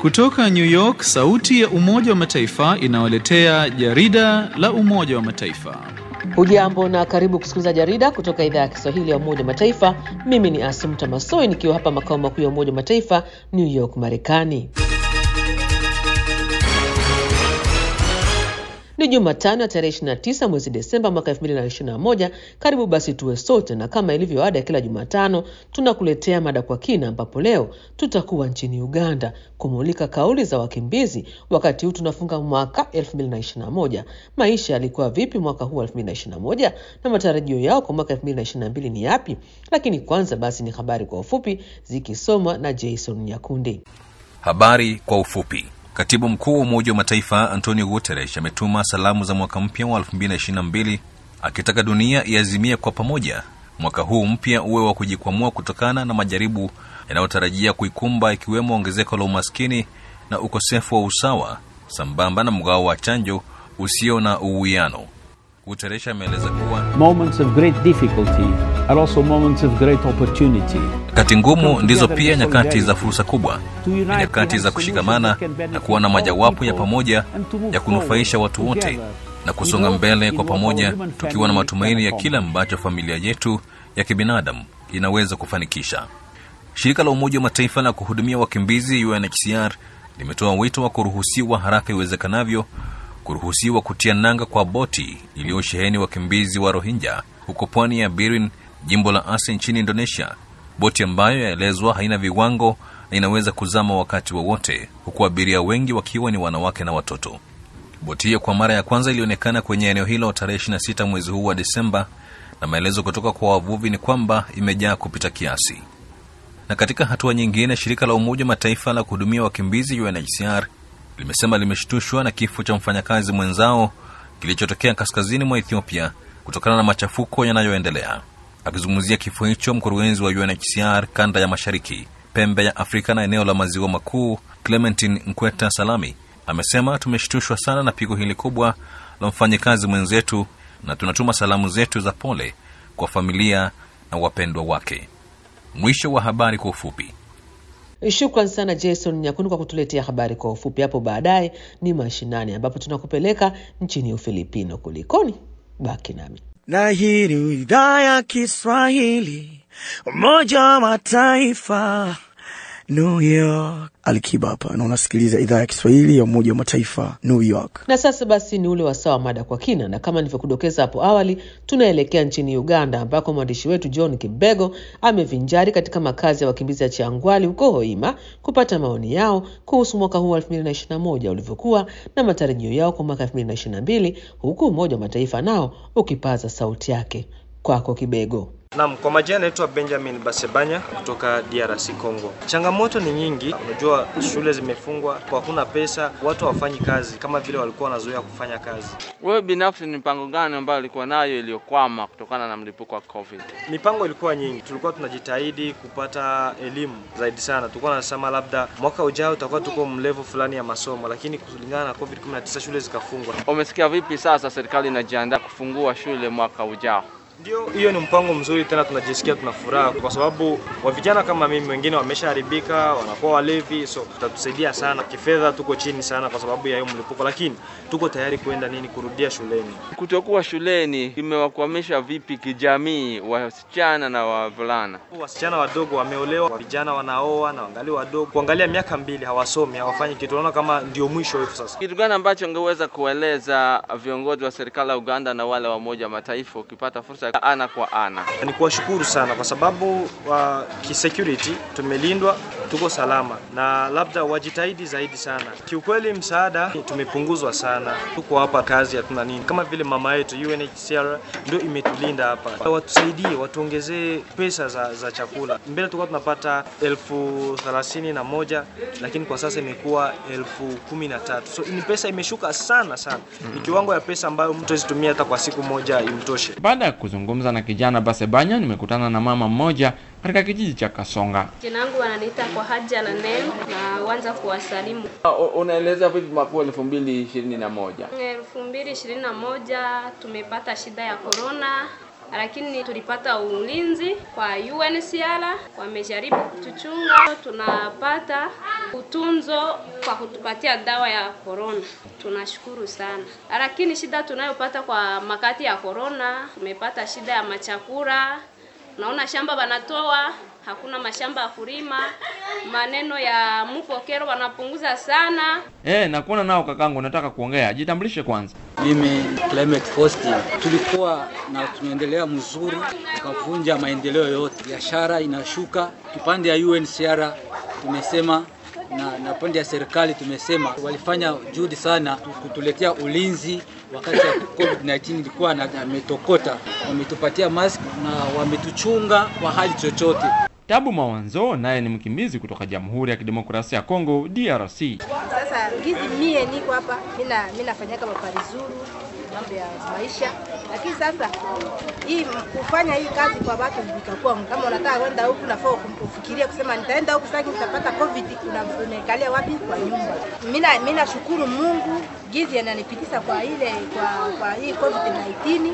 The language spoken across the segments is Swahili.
Kutoka New York, sauti ya Umoja wa Mataifa inawaletea jarida la Umoja wa Mataifa. Hujambo na karibu kusikiliza jarida kutoka idhaa ya Kiswahili ya Umoja wa Mataifa. Mimi ni Asumta Masoi nikiwa hapa makao makuu ya Umoja wa Mataifa, New York, Marekani. Ni Jumatano ya tarehe 29 mwezi Desemba mwaka 2021. Karibu basi tuwe sote, na kama ilivyo ada ya kila Jumatano tunakuletea mada kwa kina, ambapo leo tutakuwa nchini Uganda kumulika kauli za wakimbizi wakati huu tunafunga mwaka 2021. Maisha yalikuwa vipi mwaka huu 2021 na matarajio yao kwa mwaka 2022 ni yapi? Lakini kwanza basi ni habari kwa ufupi zikisomwa na Jason Nyakundi. Habari kwa ufupi. Katibu mkuu wa Umoja wa Mataifa Antonio Guterres ametuma salamu za mwaka mpya wa 2022 akitaka dunia iazimie kwa pamoja mwaka huu mpya uwe wa kujikwamua kutokana na majaribu yanayotarajia kuikumba ikiwemo ongezeko la umaskini na ukosefu wa usawa sambamba na mgao wa chanjo usio na uwiano. Guterres ameeleza kuwa moments of great difficulty are also moments of great opportunity. nyakati ngumu ndizo pia nyakati za fursa kubwa, ni nyakati za kushikamana na kuwa na majawapo ya pamoja ya kunufaisha watu wote na kusonga mbele kwa pamoja, tukiwa na matumaini ya kile ambacho familia yetu ya kibinadamu inaweza kufanikisha. Shirika la Umoja wa Mataifa la kuhudumia wakimbizi UNHCR limetoa wito wa kuruhusiwa haraka iwezekanavyo kuruhusiwa kutia nanga kwa boti iliyosheheni wakimbizi wa Rohingya huko pwani ya Birin, jimbo la Aceh nchini Indonesia, boti ambayo yaelezwa haina viwango na inaweza kuzama wakati wowote wa huku abiria wengi wakiwa ni wanawake na watoto. Boti hiyo kwa mara ya kwanza ilionekana kwenye eneo hilo tarehe 26 mwezi huu wa Desemba, na maelezo kutoka kwa wavuvi ni kwamba imejaa kupita kiasi. Na katika hatua nyingine, shirika la Umoja wa Mataifa la kuhudumia wakimbizi UNHCR limesema limeshtushwa na kifo cha mfanyakazi mwenzao kilichotokea kaskazini mwa Ethiopia kutokana na machafuko yanayoendelea. Akizungumzia kifo hicho, mkurugenzi wa UNHCR kanda ya mashariki, pembe ya Afrika na eneo la maziwa makuu, Clementine Nkweta Salami amesema, tumeshtushwa sana na pigo hili kubwa la mfanyakazi mwenzetu na tunatuma salamu zetu za pole kwa familia na wapendwa wake. Mwisho wa habari kwa ufupi. Shukran sana Jason Nyakundi kwa kutuletea habari kwa ufupi. Hapo baadaye ni mashinani, ambapo tunakupeleka nchini Ufilipino. Kulikoni? Baki nami. na hii ni idhaa ya Kiswahili Umoja wa Mataifa New York. Alikiba hapa na unasikiliza idhaa ya Kiswahili ya Umoja wa Mataifa New York. Na sasa basi ni ule wasaa wa mada kwa kina, na kama nilivyokudokeza hapo awali, tunaelekea nchini Uganda ambako mwandishi wetu John Kibego amevinjari katika makazi ya wakimbizi ya Changwali huko Hoima kupata maoni yao kuhusu mwaka huu wa 2021 ulivyokuwa na matarajio yao kwa mwaka 2022 huku Umoja wa Mataifa nao ukipaza sauti yake. Kwako Kibego. Naam, kwa majina naitwa Benjamin Basebanya kutoka DRC Congo. Changamoto ni nyingi, unajua shule zimefungwa, kwa hakuna pesa, watu hawafanyi kazi kama vile walikuwa wanazoea kufanya kazi. Wewe binafsi ni mipango gani ambayo ulikuwa nayo iliyokwama kutokana na mlipuko wa COVID? Mipango ilikuwa nyingi, tulikuwa tunajitahidi kupata elimu zaidi sana. Tulikuwa tunasema labda mwaka ujao tutakuwa tuko mlevel fulani ya masomo, lakini kulingana na COVID-19 shule zikafungwa. Umesikia vipi sasa serikali inajiandaa kufungua shule mwaka ujao? Ndio, hiyo ni mpango mzuri, tena tunajisikia tuna furaha kwa sababu wa vijana kama mimi wengine wameshaharibika, wanakuwa walevi, so tutatusaidia sana kifedha. Tuko chini sana kwa sababu ya hiyo mlipuko, lakini tuko tayari kuenda nini, kurudia shuleni. Kutokuwa shuleni imewakwamisha vipi kijamii wasichana na wavulana? Wasichana wadogo wameolewa, vijana wanaoa na wangali wadogo, kuangalia miaka mbili hawasomi, hawafanyi kitu. Unaona kama ndio mwisho hivyo sasa. Kitu gani ambacho ungeweza kueleza viongozi wa serikali ya Uganda na wale wa Umoja wa Mataifa ukipata fursa ya ana kwa ana? Ni kuwashukuru sana kwa sababu wa kisecurity tumelindwa, tuko salama, na labda wajitahidi zaidi sana. Kiukweli msaada tumepunguzwa sana, tuko hapa kazi hatuna nini, kama vile mama yetu UNHCR ndio imetulinda hapa, watusaidie, watuongezee pesa za, za chakula. Mbele tulikuwa tunapata elfu thelathini na moja lakini kwa sasa imekuwa elfu kumi na tatu so ni pesa imeshuka sana sana, ni kiwango ya pesa ambayo mtu azitumia hata kwa siku moja imtoshe. Baada ya kuzungumza na kijana Basebanya, nimekutana na mama mmoja katika kijiji cha Kasonga. Jina langu wananiita kwa haja na neno na uanza kuwasalimu. Unaeleza vipi mwaka huu elfu mbili ishirini na moja? elfu mbili ishirini na moja tumepata shida ya korona lakini tulipata ulinzi kwa UNHCR, wamejaribu kutuchunga, tunapata utunzo kwa kutupatia dawa ya corona. Tunashukuru sana, lakini shida tunayopata kwa makati ya corona, tumepata shida ya machakura. Unaona shamba wanatoa hakuna mashamba ya kulima, maneno ya mpokero wanapunguza sana. Eh, nakuona nao kakangu, nataka kuongea. Jitambulishe kwanza. Mimi Clement Faustin, tulikuwa na tunaendelea mzuri, tukavunja maendeleo yote, biashara inashuka. Kipande ya UNHCR tumesema na, na pande ya serikali tumesema walifanya juhudi sana kutuletea ulinzi wakati ya COVID-19 ilikuwa na ametokota, wametupatia mask na wametuchunga kwa hali chochote. Tabu Mawanzo naye ni mkimbizi kutoka Jamhuri ya Kidemokrasia ya Kongo DRC. Sasa gizi mie niko hapa, mina mina nafanyaka maparizuru mambo ya maisha, lakini sasa hii kufanya hii kazi kwa watu vikakuwa, kama unataka kwenda huku nafaa ufikiria kusema nitaenda huku sasa nitapata covid, unaikalia wapi? Kwa nyumba. Mina mina shukuru Mungu gizi ananipitisha kwa ile kwa kwa hii covid 19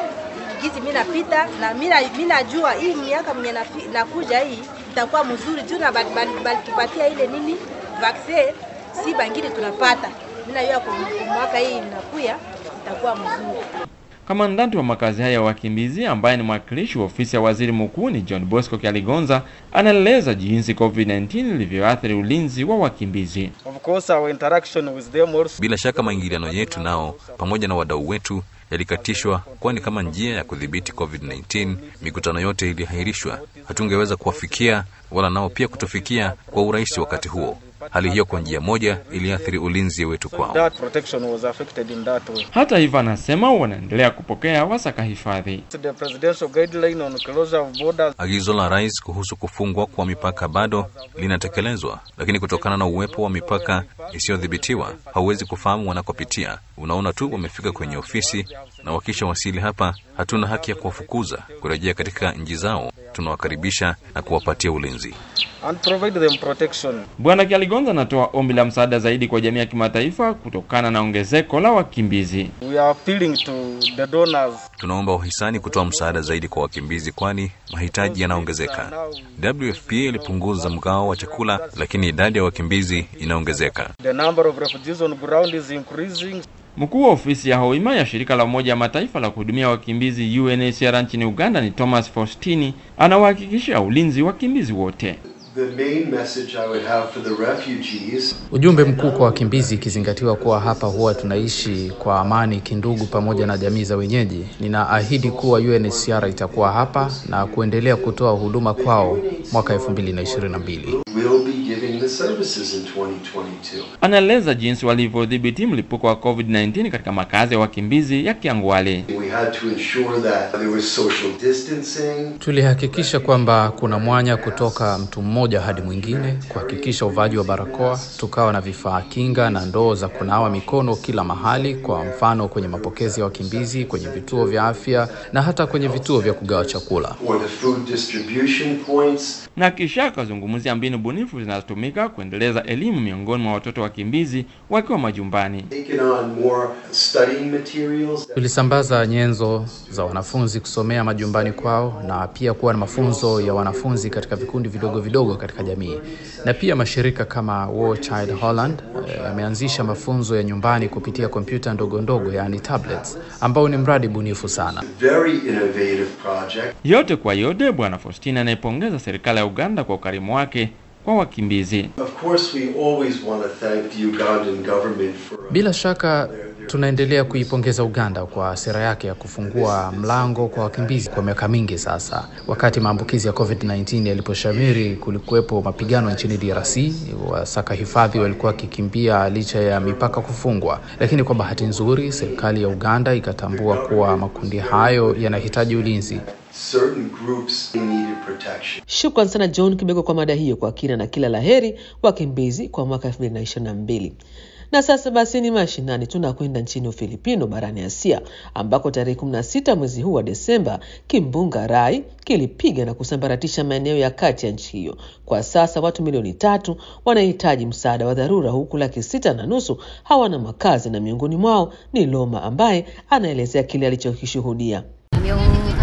gizi mimi napita na mimi najua hii miaka mwenye nakuja hii itakuwa mzuri tu na balitupatia ile nini vaccine, si bangine tunapata. Mimi najua kwa mwaka hii inakuya itakuwa mzuri. Kamandanti wa makazi haya ya wakimbizi ambaye ni mwakilishi wa ofisi ya waziri mkuu ni John Bosco Kyaligonza anaeleza jinsi COVID-19 ilivyoathiri ulinzi wa wakimbizi. Of course our interaction with them also... Bila shaka maingiliano yetu nao pamoja na wadau wetu yalikatishwa, kwani kama njia ya kudhibiti COVID-19 mikutano yote iliahirishwa. Hatungeweza kuwafikia wala nao pia kutufikia kwa urahisi wakati huo. Hali hiyo kwa njia moja iliathiri ulinzi wetu kwao. That protection was affected in that way. Hata hivyo, anasema wanaendelea kupokea wasaka hifadhi. The presidential guideline on closure of borders. Agizo la rais kuhusu kufungwa kwa mipaka bado linatekelezwa, lakini kutokana na uwepo wa mipaka isiyodhibitiwa hauwezi kufahamu wanakopitia. Unaona tu wamefika kwenye ofisi, na wakisha wasili hapa, hatuna haki ya kuwafukuza kurejea katika nchi zao. Tunawakaribisha na kuwapatia ulinzi. And provide them protection. Bwana Kyaligonza anatoa ombi la msaada zaidi kwa jamii ya kimataifa kutokana na ongezeko la wakimbizi. We are appealing to the donors. Tunaomba wahisani kutoa msaada zaidi kwa wakimbizi, kwani mahitaji yanaongezeka. WFP ilipunguza mgao wa chakula, lakini idadi ya wakimbizi inaongezeka. The number of refugees on ground is increasing. Mkuu wa ofisi ya Hoima ya shirika la Umoja wa Mataifa la kuhudumia wakimbizi UNHCR nchini Uganda ni Thomas Faustini anawahakikishia ulinzi wakimbizi wote. The main message I would have for the refugees Ujumbe mkuu kwa wakimbizi, ikizingatiwa kuwa hapa huwa tunaishi kwa amani kindugu pamoja na jamii za wenyeji, ninaahidi kuwa UNHCR itakuwa hapa na kuendelea kutoa huduma kwao mwaka 2022. will be giving the services in 2022. Anaeleza jinsi walivyodhibiti mlipuko wa COVID-19 katika makazi ya wakimbizi ya Kiangwale. We had to ensure that there was social distancing. Tulihakikisha kwamba kuna mwanya kutoka mtu mmoja hadi mwingine, kuhakikisha uvaaji wa barakoa, tukawa na vifaa kinga na ndoo za kunawa mikono kila mahali, kwa mfano kwenye mapokezi ya wakimbizi, kwenye vituo vya afya na hata kwenye vituo vya kugawa chakula. or the food distribution points. Na kisha akazungumzia mbinu bunifu zinazotumika kuendeleza elimu miongoni mwa watoto wakimbizi wakiwa majumbani. Taken on more studying materials. Tulisambaza nyenzo za wanafunzi kusomea majumbani kwao na pia kuwa na mafunzo ya wanafunzi katika vikundi vidogo vidogo katika jamii. Na pia mashirika kama War Child Holland eh, yameanzisha mafunzo ya nyumbani kupitia kompyuta ndogo ndogo, yani tablets, ambao ni mradi bunifu sana. Very innovative project. Yote kwa yote, Bwana Faustina anaipongeza serikali ya Uganda kwa ukarimu wake kwa wakimbizi. Of course, we always want to thank the Ugandan government for Bila shaka tunaendelea kuipongeza Uganda kwa sera yake ya kufungua mlango kwa wakimbizi kwa miaka mingi sasa. Wakati maambukizi ya COVID-19 yaliposhamiri, kulikuwepo mapigano nchini DRC. Wasaka hifadhi walikuwa wakikimbia licha ya mipaka kufungwa, lakini kwa bahati nzuri serikali ya Uganda ikatambua kuwa makundi hayo yanahitaji ulinzi. certain groups who needed protection. Shukran sana John Kibego kwa mada hiyo kwa kina na kila laheri wakimbizi kwa mwaka 2022. Na sasa basi ni mashinani, tunakwenda nchini Ufilipino barani Asia ambako tarehe 16 mwezi huu wa Desemba kimbunga Rai kilipiga na kusambaratisha maeneo ya kati ya nchi hiyo. Kwa sasa watu milioni tatu wanahitaji msaada wa dharura, huku laki sita na nusu hawana makazi, na miongoni mwao ni Loma ambaye anaelezea kile alichokishuhudia.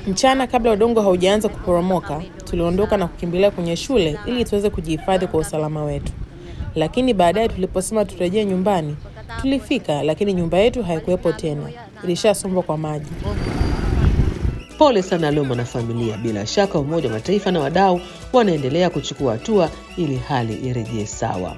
Mchana kabla udongo haujaanza kuporomoka, tuliondoka na kukimbilia kwenye shule ili tuweze kujihifadhi kwa usalama wetu. Lakini baadaye tuliposema turejee nyumbani, tulifika, lakini nyumba yetu haikuwepo tena, ilishasombwa kwa maji. Pole sana leo mwanafamilia. Bila shaka Umoja wa Mataifa na wadau wanaendelea kuchukua hatua ili hali irejee sawa.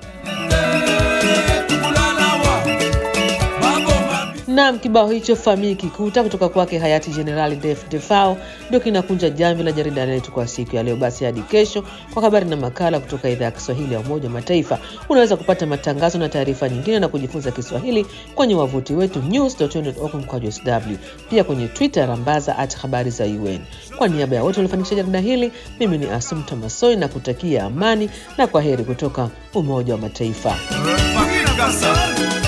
Naam, kibao hicho famii kikuta kutoka kwake hayati Jenerali Def Defao ndio kinakunja jamvi la jarida letu kwa siku ya leo. Basi hadi kesho kwa habari na makala kutoka idhaa ya Kiswahili ya Umoja wa Mataifa. Unaweza kupata matangazo na taarifa nyingine na kujifunza Kiswahili kwenye wavuti wetu news.un.org mkwaju sw, pia kwenye Twitter rambaza at habari za UN. Kwa niaba ya wote waliofanikisha jarida hili, mimi ni Asumta Masoi na kutakia amani na kwa heri kutoka Umoja wa Mataifa. Kasa.